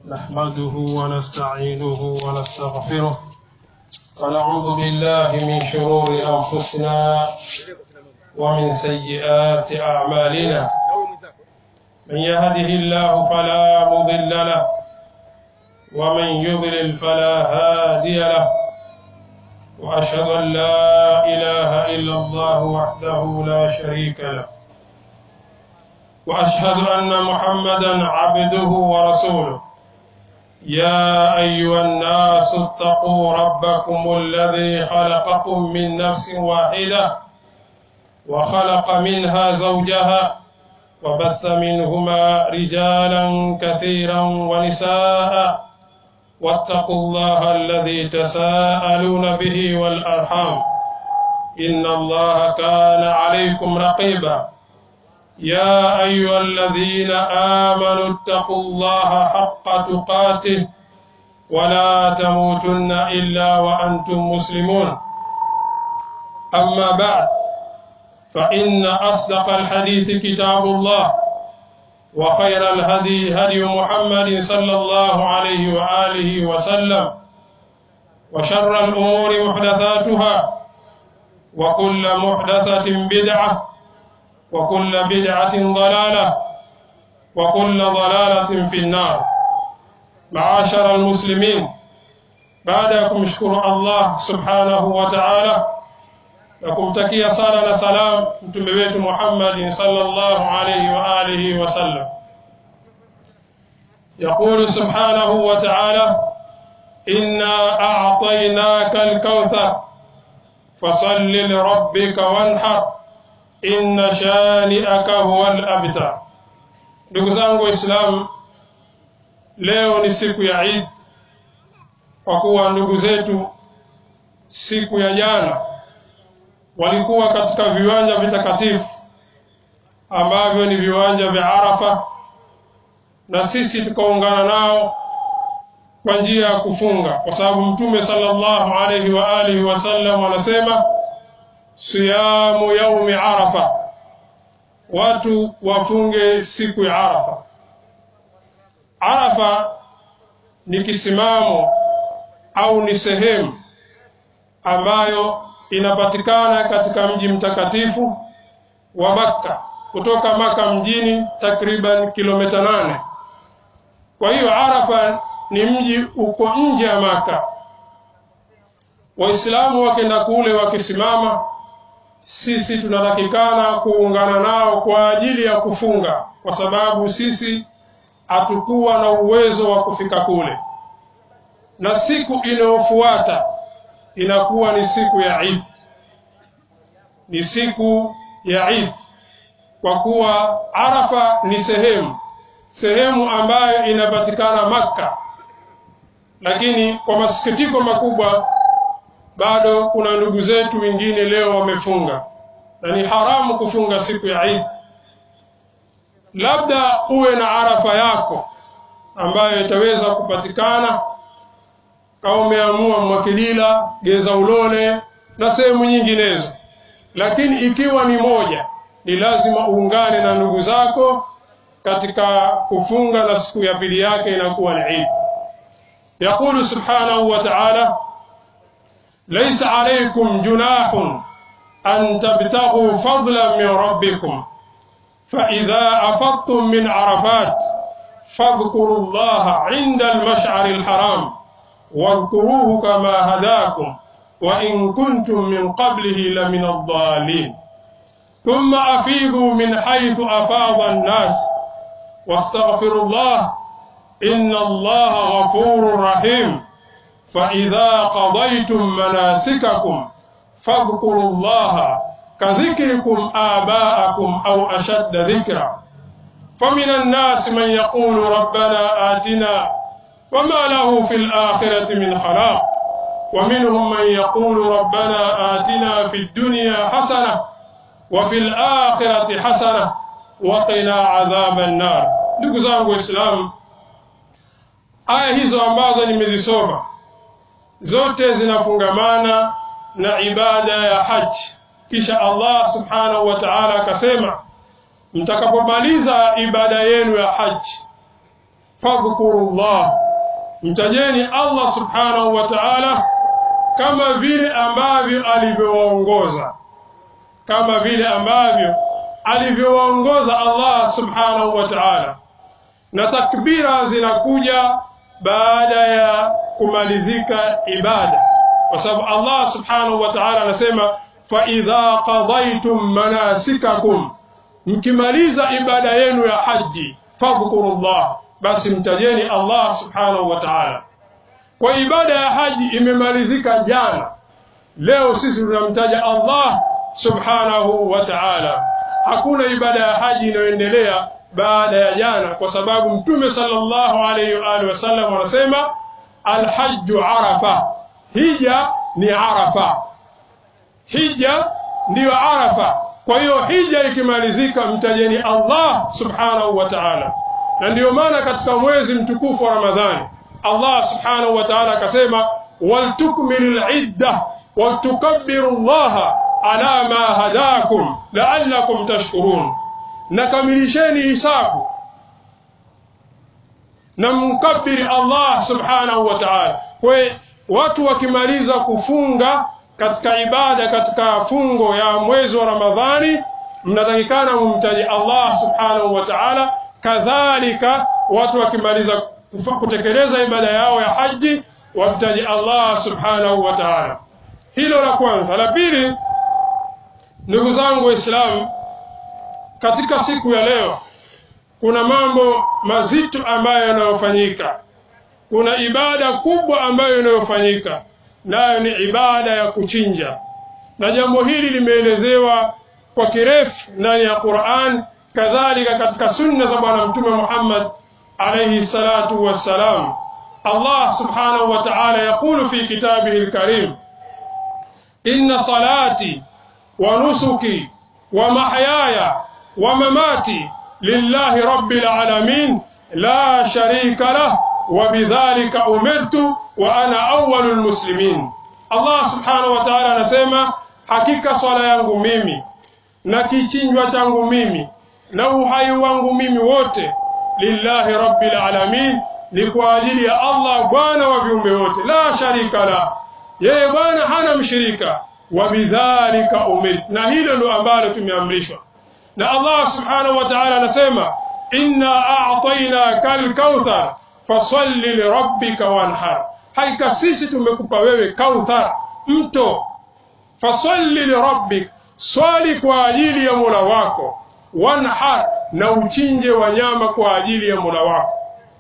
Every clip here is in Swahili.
نحمده ونستعينه ونستغفره ونعوذ بالله من شرور أنفسنا ومن سيئات أعمالنا من يهده الله فلا مضل له ومن يضلل فلا هادي له وأشهد أن لا إله إلا الله وحده لا شريك له وأشهد أن محمدا عبده ورسوله يا أيها الناس اتقوا ربكم الذي خلقكم من نفس واحدة وخلق منها زوجها وبث منهما رجالا كثيرا ونساء واتقوا الله الذي تساءلون به والأرحام إن الله كان عليكم رقيبا يا أيها الذين آمنوا اتقوا الله حق تقاته ولا تموتن إلا وأنتم مسلمون أما بعد فإن أصدق الحديث كتاب الله وخير الهدي هدي محمد صلى الله عليه وآله وسلم وشر الأمور محدثاتها وكل محدثة بدعة وكل بدعة ضلالة وكل ضلالة في النار معاشر المسلمين بعدكم شكر الله سبحانه وتعالى نكمتكيا صلاة سلام متمبيت محمد صلى الله عليه وآله وسلم يقول سبحانه وتعالى إنا أعطيناك الكوثر فصل لربك وانحر inna shani'aka huwal abtar. Ndugu zangu Waislamu, leo ni siku ya Eid, kwa kuwa ndugu zetu siku ya jana walikuwa katika viwanja vitakatifu ambavyo ni viwanja vya Arafa, na sisi tukaungana nao kwa njia ya kufunga, kwa sababu Mtume sallallahu alaihi wa alihi wasallam anasema siyamu yaumi arafa, watu wafunge siku ya Arafa. Arafa ni kisimamo au ni sehemu ambayo inapatikana katika mji mtakatifu wa Makka, kutoka Makka mjini takriban kilomita nane. Kwa hiyo Arafa ni mji uko nje ya Makka. Waislamu wakenda kule wakisimama sisi tunatakikana kuungana nao kwa ajili ya kufunga, kwa sababu sisi hatukuwa na uwezo wa kufika kule, na siku inayofuata inakuwa ni siku ya Eid, ni siku ya Eid, kwa kuwa Arafa ni sehemu sehemu ambayo inapatikana Makka, lakini kwa masikitiko makubwa bado kuna ndugu zetu wengine leo wamefunga, na ni haramu kufunga siku ya Eid. Labda uwe na arafa yako ambayo itaweza kupatikana kama umeamua Mwakilila, Geza Ulole na sehemu nyinginezo, lakini ikiwa ni moja, ni lazima uungane na ndugu zako katika kufunga, na siku ya pili yake inakuwa ni Eid. Yaqulu subhanahu wa ta'ala ليس عليكم جناح أن تبتغوا فضلا من ربكم فإذا أفضتم من عرفات فاذكروا الله عند المشعر الحرام واذكروه كما هداكم وإن كنتم من قبله لمن الضالين ثم أفيضوا من حيث أفاض الناس واستغفروا الله إن الله غفور رحيم فإذا قضيتم مناسككم فاذكروا الله كذكركم آباءكم أو أشد ذكرا فمن الناس من يقول ربنا آتنا وما له في الآخرة من خلاق ومنهم من يقول ربنا آتنا في الدنيا حسنة وفي الآخرة حسنة وقنا عذاب النار ndugu zangu waislamu aya hizo ambazo nimezisoma zote zinafungamana na ibada ya haji kisha Allah subhanahu wa ta'ala akasema mtakapomaliza ibada yenu ya haji fadhkuru llah mtajeni allah subhanahu wa taala kama vile ambavyo alivyowaongoza kama vile ambavyo alivyowaongoza allah subhanahu wa taala na takbira zinakuja baada ya kumalizika ibada kwa sababu allah subhanahu wa taala anasema faidha qadaitum manasikakum mkimaliza ibada yenu ya haji fadhkuru llah basi mtajeni allah subhanahu wa taala kwa ibada ya haji imemalizika jana leo sisi tunamtaja allah subhanahu wa taala hakuna ibada ya haji inayoendelea baada ya jana kwa sababu mtume sallallahu alayhi wa alihi wasallam anasema alhajju arafa hija ni arafa hija ndiyo arafa kwa hiyo hija ikimalizika mtajeni allah subhanahu wa taala na ndiyo maana katika mwezi mtukufu wa ramadhani allah subhanahu wa taala akasema waltukmilu lidda waltukabbiru llaha ala ma hadakum laallakum tashkurun na kamilisheni hisabu na mkabiri allah subhanahu wa taala kwe watu wakimaliza kufunga katika ibada katika fungo ya mwezi wa ramadhani mnatakikana mumtaji allah subhanahu wa taala kadhalika watu wakimaliza kutekeleza ibada yao ya haji wamtaji allah subhanahu wa taala hilo la kwanza la pili ndugu zangu waislamu katika siku ya leo kuna mambo mazito ambayo yanayofanyika kuna ibada kubwa ambayo inayofanyika nayo ni ibada ya kuchinja na jambo hili limeelezewa kwa kirefu ndani ya Qur'an kadhalika katika sunna za bwana mtume Muhammad alayhi salatu wassalam Allah subhanahu wa ta'ala yaqulu fi kitabihi al-karim inna salati wa nusuki wa mahyaya wa mamati lillahi rabbil alamin la sharika lah wa bidhalika umirtu wa ana awwalul muslimin Allah subhanahu wa ta'ala anasema hakika swala yangu mimi na kichinjwa changu mimi na uhai wangu mimi wote lillahi rabbil alamin ni kwa ajili ya Allah bwana wa viumbe wote la sharika la yeye bwana hana mshirika wa bidhalika umir na hilo ndo ambalo tumeamrishwa na Allah subhanahu wa ta'ala anasema inna a'tainaka al-kauthar fasalli lirabbika wanhar hakika sisi tumekupa wewe kauthar mto fasalli lirabbik swali kwa ajili ya Mola wako wanhar na uchinje wanyama kwa ajili ya Mola wako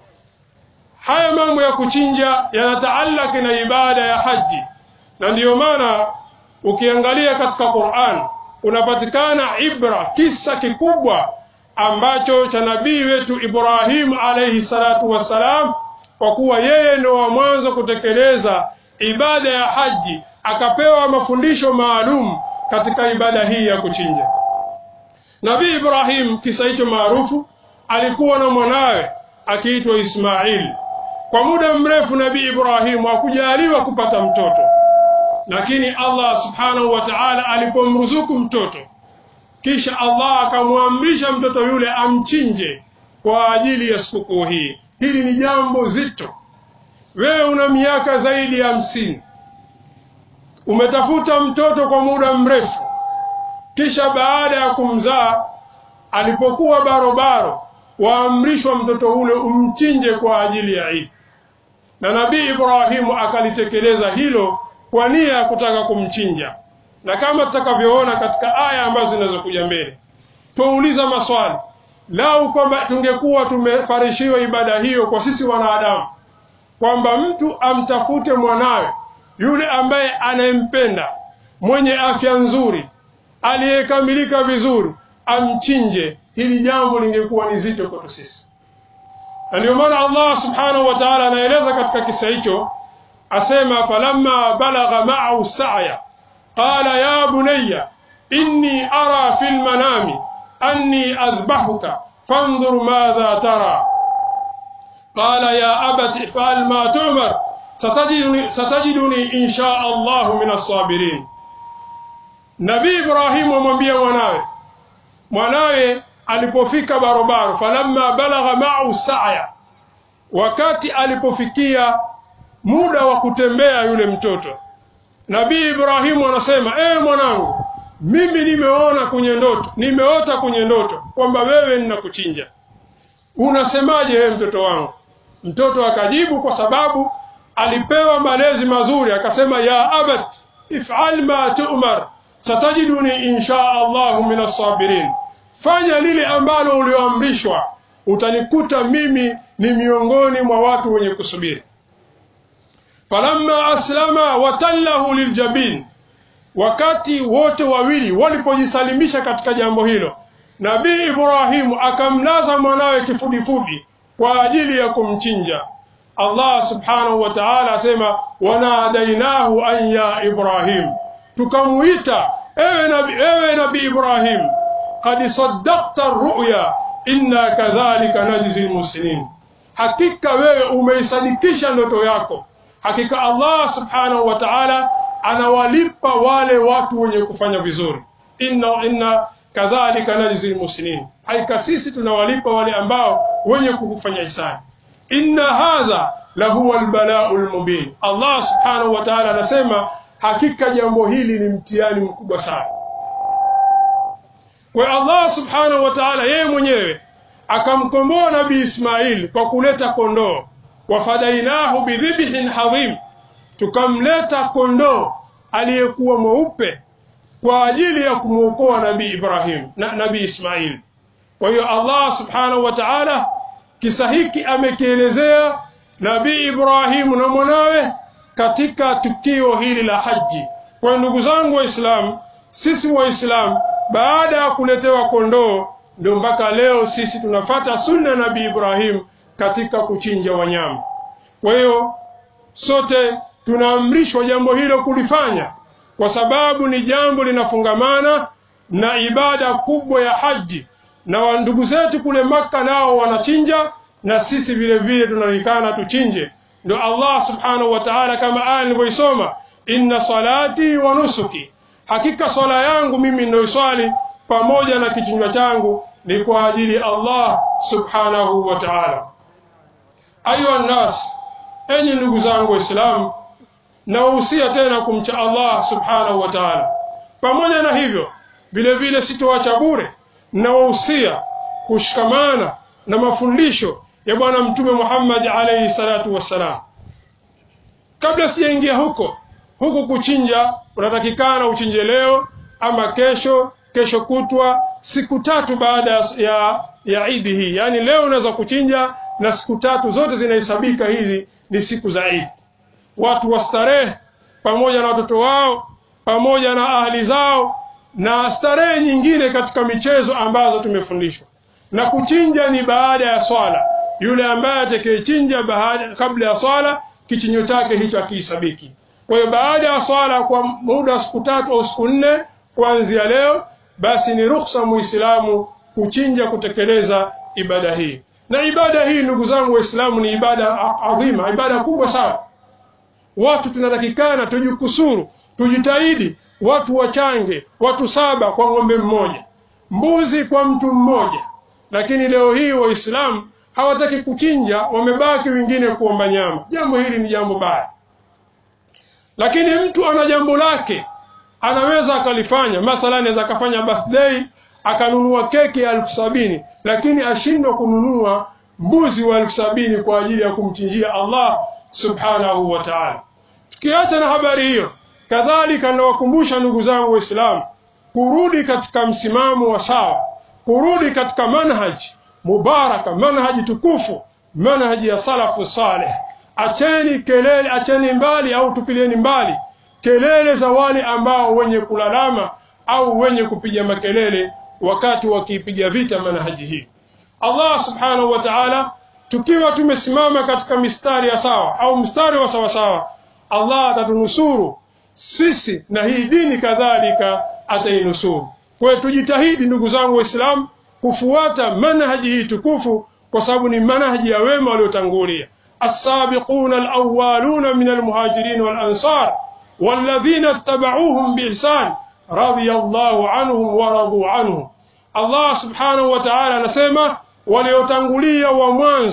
haya mambo ya kuchinja yanataallaki na ibada ya haji na ndiyo maana ukiangalia katika Qur'an unapatikana ibra kisa kikubwa ambacho cha nabii wetu Ibrahim alayhi salatu wassalam kwa kuwa yeye ndio wa mwanzo kutekeleza ibada ya haji akapewa mafundisho maalum katika ibada hii ya kuchinja Nabii Ibrahim kisa hicho maarufu alikuwa na mwanawe akiitwa Ismail kwa muda mrefu Nabii Ibrahim hakujaliwa kupata mtoto lakini Allah subhanahu wa ta'ala alipomruzuku mtoto kisha Allah akamwamrisha mtoto yule amchinje kwa ajili ya sikukuu hii hili ni jambo zito wewe una miaka zaidi ya hamsini umetafuta mtoto kwa muda mrefu kisha baada ya kumzaa alipokuwa barobaro waamrishwa mtoto ule umchinje kwa ajili ya Eid na nabii Ibrahimu akalitekeleza hilo kwa nia ya kutaka kumchinja na kama tutakavyoona katika aya ambazo zinazokuja mbele tuuliza maswali lau kwamba tungekuwa tumefarishiwa ibada hiyo kwa sisi wanadamu kwamba mtu amtafute mwanawe yule ambaye anayempenda mwenye afya nzuri aliyekamilika vizuri amchinje hili jambo lingekuwa ni zito kwetu sisi na ndio maana Allah subhanahu wa ta'ala anaeleza katika kisa hicho asema falamma balagha ma'ahu sa'ya qala ya bunayya inni ara fil manami anni adhbahuka fanzur madha tara qala ya abati fa'al ma tu'mar satajiduni satajiduni insha Allah min as-sabirin Nabii Ibrahim amwambia mwanawe mwanawe alipofika barobaro falamma balagha ma'ahu sa'ya wakati alipofikia muda wa kutembea yule mtoto nabii ibrahimu anasema ee mwanangu mimi nimeona kwenye ndoto nimeota kwenye ndoto kwamba wewe ninakuchinja unasemaje wewe mtoto wangu mtoto akajibu kwa sababu alipewa malezi mazuri akasema ya abat ifal ma tu'mar satajiduni insha allahu min assabirin fanya lile ambalo ulioamrishwa utanikuta mimi ni miongoni mwa watu wenye kusubiri falamma aslama watallahu liljabin wakati wote wawili walipojisalimisha katika jambo hilo nabii ibrahimu akamlaza mwanawe kifudifudi kwa ajili ya kumchinja allah subhanahu wa taala asema wanadainahu an ya ibrahim tukamuita ewe nabi, ewe nabi ibrahim qad saddaqta ruya inna kadhalika najzi lmuslimin hakika wewe umeisadikisha ndoto yako hakika allah subhanahu wa taala anawalipa wale watu wenye kufanya vizuri inna, inna kadhalika najzi lmuslimin hakika sisi tunawalipa wale ambao wenye kufanya hisani inna hadha lahuwa lbalau lmubin allah subhanahu wa taala anasema hakika jambo hili ni mtihani mkubwa sana kwa allah subhanahu wa taala yeye mwenyewe akamkomboa nabii ismail kwa kuleta kondoo wafadainahu bidhibhin hadhim tukamleta kondoo aliyekuwa mweupe kwa ajili ya kumwokoa nabii ibrahim na nabii ismail kwa hiyo allah subhanahu wa taala kisa hiki amekielezea nabii ibrahimu na mwanawe katika tukio hili la haji kwa ndugu zangu waislamu sisi waislamu baada ya kuletewa kondoo ndio mpaka leo sisi tunafata sunna nabii ibrahim katika kuchinja wanyama kwa hiyo sote tunaamrishwa jambo hilo kulifanya kwa sababu ni jambo linafungamana na ibada kubwa ya haji na ndugu zetu kule Makka nao wanachinja na sisi vile vile tunalikana tuchinje ndio Allah subhanahu wa ta'ala kama aya nilivyoisoma inna salati wa nusuki hakika swala yangu mimi ninayoiswali pamoja na kichinjwa changu ni kwa ajili ya Allah subhanahu wa ta'ala ayuha nas enyi ndugu zangu waislamu nawahusia tena kumcha Allah subhanahu wa ta'ala pamoja na hivyo vile vile sitoacha bure nawahusia kushikamana na mafundisho ya bwana mtume Muhammad alayhi salatu wassalam kabla sijaingia huko huku kuchinja unatakikana uchinje leo ama kesho kesho kutwa siku tatu baada ya ya idi hii yaani leo unaweza kuchinja na siku tatu zote zinahesabika hizi ni siku za idi watu wastarehe pamoja na watoto wao pamoja na ahli zao na starehe nyingine katika michezo ambazo tumefundishwa na kuchinja ni baada ya swala yule ambaye atakayechinja kabla ya swala kichinyo chake hicho akihesabiki kwa hiyo baada ya swala kwa muda wa siku tatu au siku nne kuanzia leo basi ni ruhusa muislamu kuchinja kutekeleza ibada hii na ibada hii ndugu zangu waislamu ni ibada adhima ibada kubwa sana watu tunatakikana tujikusuru tujitahidi watu wachange watu saba kwa ng'ombe mmoja mbuzi kwa mtu mmoja lakini leo hii waislamu hawataki kuchinja wamebaki wengine kuomba nyama jambo hili ni jambo baya lakini mtu ana jambo lake anaweza akalifanya mathalan anaweza akafanya birthday akanunua keki ya elfu sabini lakini ashindwa kununua mbuzi wa elfu sabini kwa ajili ya kumchinjia Allah subhanahu wa ta'ala tukiacha na habari hiyo kadhalika nawakumbusha ndugu zangu waislamu kurudi katika msimamo wa sawa kurudi katika manhaji mubaraka manhaji tukufu manhaji ya salafu saleh acheni kelele acheni mbali au tupilieni mbali kelele za wale ambao wenye kulalama au wenye kupiga makelele wakati wakiipiga vita manhaji hii Allah subhanahu wa ta'ala tukiwa tumesimama katika mistari ya sawa au mstari wa sawa sawa Allah atatunusuru sisi na hii dini kadhalika atainusuru kwa hiyo tujitahidi ndugu zangu waislamu kufuata manhaji hii tukufu kwa sababu ni manhaji ya wema waliotangulia السابقون الأولون من المهاجرين والأنصار والذين اتبعوهم بإحسان رضي الله عنهم ورضوا عنه الله سبحانه وتعالى anasema waliotangulia wa mwanzo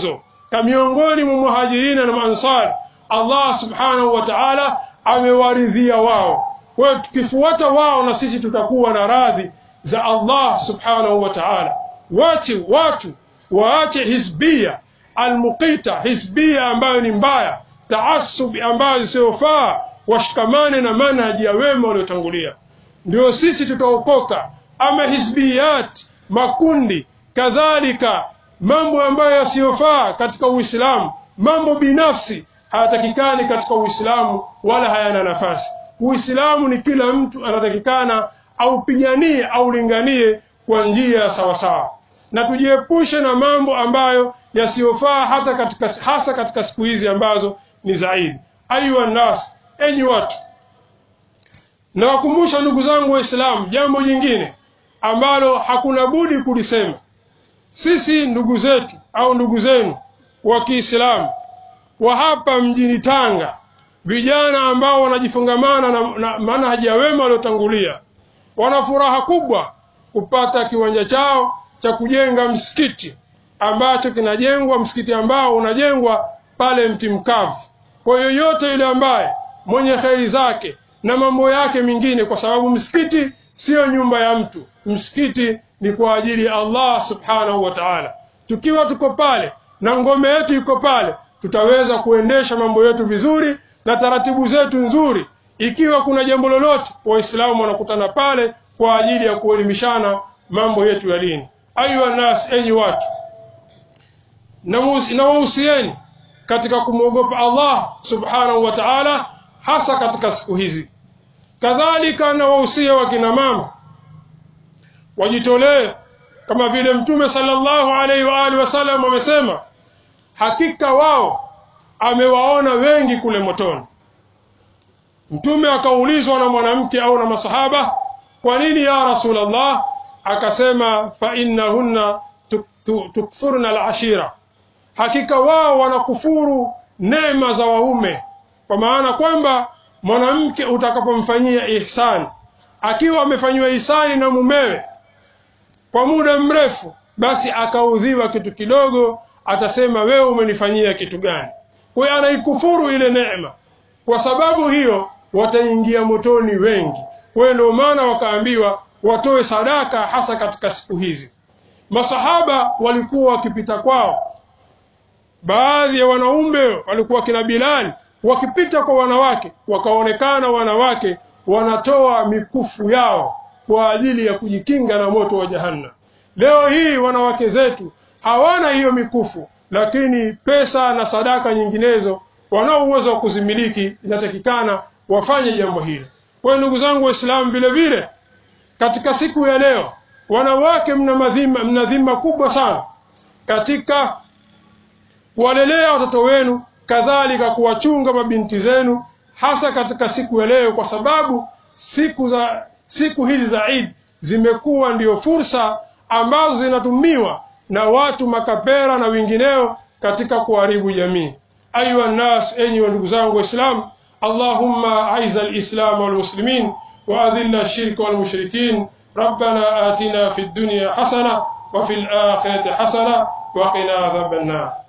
miongoni mwa muhajirina na maansar Allah subhanahu wa ta'ala amewaridhia wao kwa hiyo tukifuata wao na sisi tutakuwa na radhi za Allah subhanahu wa ta'ala wache watu waache hisbia almuqita hisbia ambayo ni mbaya taasub ambayo isiyofaa washikamane na manhaji ya wema waliotangulia ndio sisi tutaokoka ama hisbiyat makundi kadhalika mambo ambayo yasiyofaa katika Uislamu mambo binafsi hayatakikani katika Uislamu wala hayana nafasi Uislamu ni kila mtu anatakikana aupiganie au linganie kwa njia ya sawasawa na tujiepushe na mambo ambayo yasiyofaa hata katika hasa katika siku hizi ambazo ni zaidi ayuha nas enyi watu nawakumbusha ndugu zangu waislamu jambo jingine ambalo hakuna budi kulisema sisi ndugu zetu au ndugu zenu wa Kiislamu wa hapa mjini Tanga vijana ambao wanajifungamana na, na manhaji ya wema waliotangulia wana furaha kubwa kupata kiwanja chao cha kujenga msikiti ambacho kinajengwa msikiti ambao unajengwa pale mti mkavu kwa yoyote yule ambaye mwenye kheri zake na mambo yake mengine kwa sababu msikiti siyo nyumba ya mtu msikiti ni kwa ajili ya Allah subhanahu wa ta'ala tukiwa tuko pale na ngome yetu iko pale tutaweza kuendesha mambo yetu vizuri na taratibu zetu nzuri ikiwa kuna jambo lolote waislamu wanakutana pale kwa ajili ya kuelimishana mambo yetu ya dini ayuha nas enyi watu na wahusieni katika kumwogopa Allah subhanahu wa ta'ala hasa katika siku hizi kadhalika na wahusia wakina mama wajitolee kama vile mtume sallallahu alaihi wa alihi wasallam amesema hakika wao amewaona wengi kule motoni mtume akaulizwa na mwanamke au na masahaba kwa nini ya rasulullah akasema fa innahunna tukfurna alashira hakika wao wanakufuru neema za waume kwa maana kwamba mwanamke utakapomfanyia ihsani akiwa amefanyiwa ihsani na mumewe kwa muda mrefu basi akaudhiwa kitu kidogo atasema wewe umenifanyia kitu gani kwa hiyo anaikufuru ile neema kwa sababu hiyo wataingia motoni wengi kwa hiyo ndio maana wakaambiwa watoe sadaka hasa katika siku hizi masahaba walikuwa wakipita kwao baadhi ya wanaume walikuwa kina Bilali wakipita kwa wanawake wakaonekana wanawake wanatoa mikufu yao kwa ajili ya kujikinga na moto wa jahannam leo hii wanawake zetu hawana hiyo mikufu lakini pesa na sadaka nyinginezo wanao uwezo wa kuzimiliki inatakikana wafanye jambo hilo kwa hiyo ndugu zangu waislamu vile vile katika siku ya leo wanawake mna madhima mna dhima kubwa sana katika kuwalelea watoto wenu kadhalika kuwachunga mabinti zenu hasa katika siku ya leo kwa sababu siku za siku hizi za Eid zimekuwa ndio fursa ambazo zinatumiwa na watu makapera na wengineo katika kuharibu jamii ayuha nas enyi wa ndugu zangu waislamu allahumma aiza alislam walmuslimin واذل الشرك والمشركين ربنا آتنا في الدنيا حسنه وفي الاخره حسنه وقنا عذاب النار